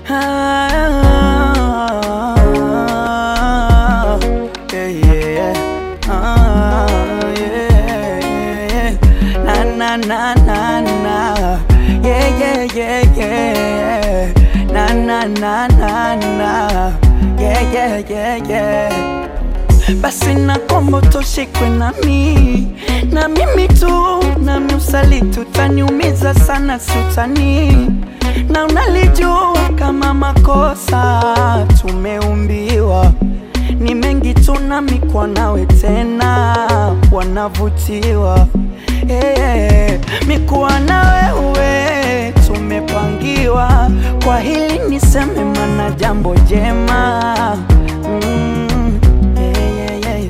Ah, yeah, yeah. Ah, yeah, yeah. Na, na, na, na, na. Yeah, yeah, yeah, yeah. Na, na, na, na, na. Yeah, yeah, yeah, yeah. Basi na kombo toshikwe nami na mimi tu nami usaliti utaniumiza sana siutani na unalijua kama makosa tumeumbiwa ni mengi tu nami kwa nawe tena wanavutiwa hey, mikuwa na wewe tumepangiwa kwa hili niseme mana jambo jema mm, yeah, yeah, yeah.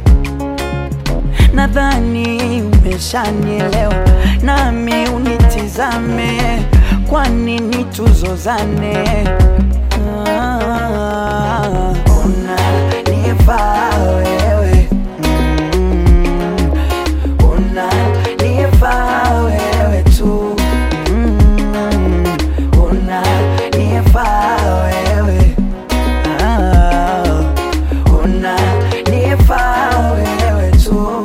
Nadhani umeshanielewa, nami unitizame, kwa nini tuzozane? Ah, unanifaa wewe mm, unanifaa wewe tu mm, unanifaa wewe ah, unanifaa wewe tu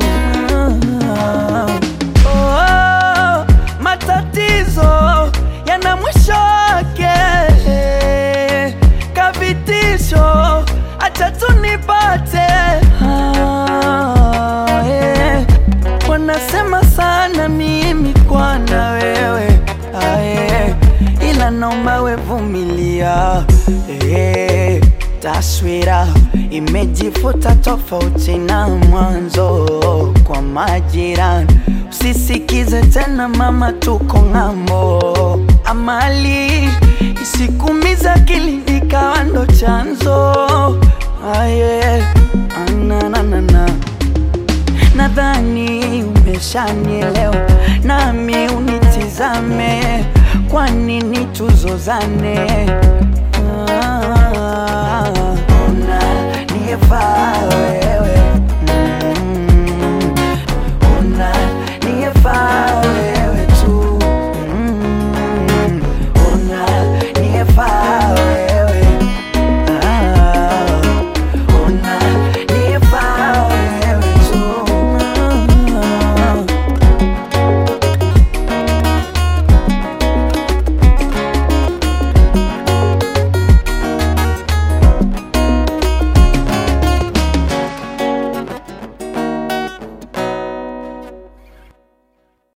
oh, matatizo yana mwisho wake kavitisho acha tunipate ah, yeah. wanasema sana mimi kwana wewe ah, yeah. ila naomba wevumilia eh, taswira imejifuta tofauti na mwanzo kwa majirani usisikize tena mama tuko ng'ambo amali isikumiza akili ikawa ndo chanzo aye ananana nadhani umeshanielewa nami unitizame kwa nini tuzozane ah, unanifaa wewe